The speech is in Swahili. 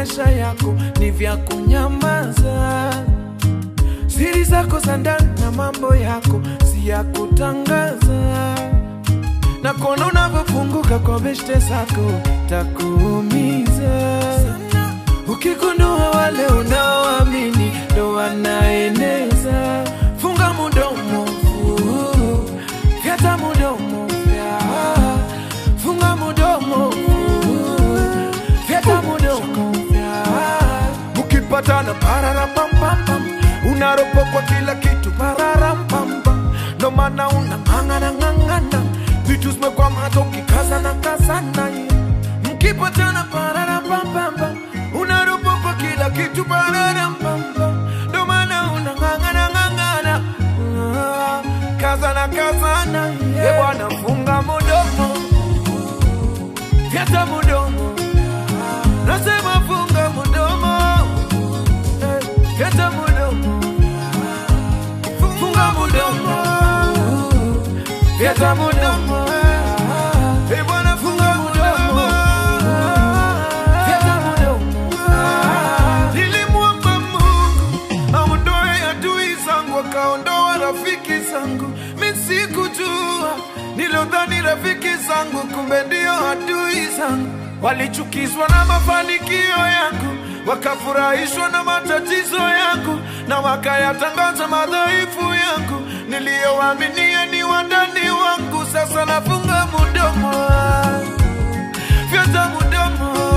maisha yako ni vya kunyamaza. Siri zako za ndani na mambo yako si ya kutangaza, na kuona unavyofunguka kwa beshte zako takuumiza. Ukigundua wale unaoamini ndo wanaeneza, funga mudomo, uh, fyata mudomo, fya. funga mudomo, uh, fyata mudomo, fya. Mukipatana pararapampam, unaropokwa kila kitu pararampam, ndo maana unang'ang'ana ng'ang'ana, vitu zimekwama hata ukikazana kazana mkipatana pararapampam, unaropokwa kila kitu pararampam, ndo maana unang'ang'ana ng'ang'ana, Ah, kazana kazana, yeah. bwana funga mudomo, fyata mudomo, nasema funga mudomo, eh, fyata mudomo, funga mudomo, fyata mudomo, eh, bwana funga mudomo, fyata mudomo. Nilimwomba Mungu aondoe adui zangu, akaondoa rafiki zangu. Mi sikujua, nilodhani rafiki zangu, kumbe ndio adui zangu. Walichukizwa na mafanikio yangu, wakafurahishwa na matatizo yangu, na wakayatangaza madhaifu yangu. Niliyowaaminia ni wandani wangu, sasa nafunga mudomo, fyata mudomo